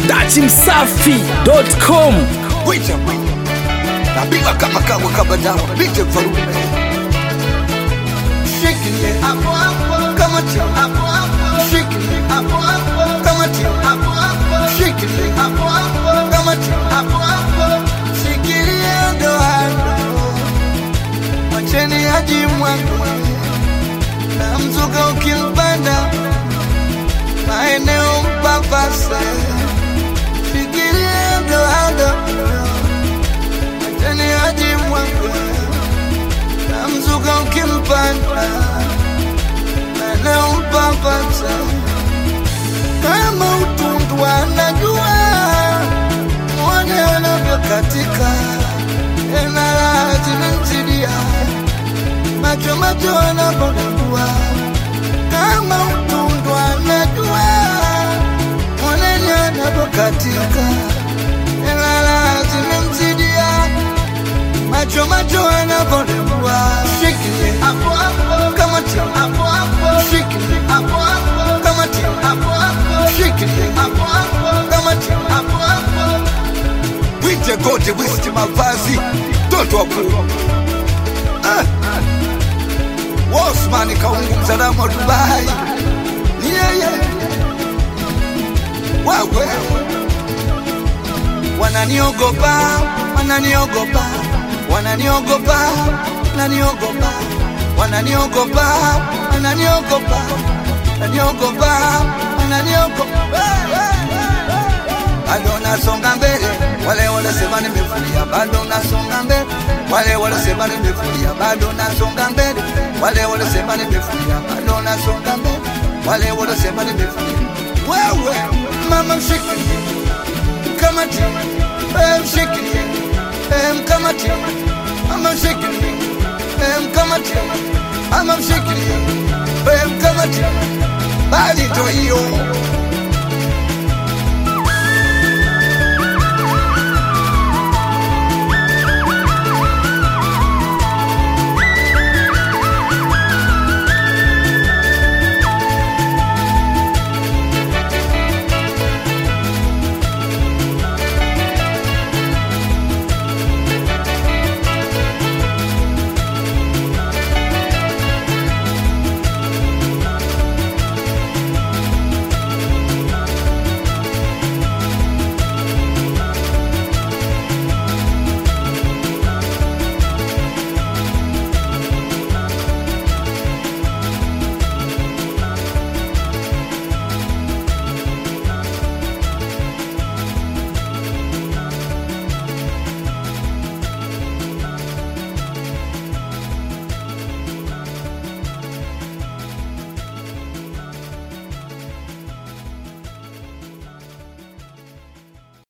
dachimsafi.com Wita wita Napiga kama kawa kama dawa Bite farume Shikilie hapo hapo kama tia hapo hapo Shikilie hapo hapo kama tia hapo hapo Shikilie hapo hapo kama tia hapo hapo Shikilie ndoa Macheni haji mwangu Na mzuka ukimpanda Maeneo mpapasa Shikilie ndoa Macheni haji mwangu Na mzuka ukimpanda Maeneo mpapasa Kama utundu anajua Mwone anavyokatika Enala zimemzidia Macho macho anapodambua Kama utundu anajua Mwone anavyokatika Enala zimemzidia Macho macho anapodambua Shikilie hapo hapo Kama tia hapo hapo Shikilie hapo hapo Kama tia hapo hapo Shikilie hapo hapo Kama tia hapo hapo Wite gote wisti mavazi Toto wapu ah. Osman kaungu msalamu wa Dubai Ni yeye Wawe Wananiogopa Wananiogopa Wananiogopa Wananiogopa Wananiogopa Wananiogopa Wananiogopa Wananiogopa bado nasonga mbele, wale wanasema nimefulia, bado nasonga mbele, wale wanasema nimefulia, bado nasonga mbele, wale wanasema nimefulia, bado nasonga mbele, wale wanasema nimefulia. Wewe mama mshikilie kama timu, eh, mshikilie, eh, mkamatie, mama mshikilie, eh, mkamatie, mama mshikilie, eh, mkamatie, bali to hiyo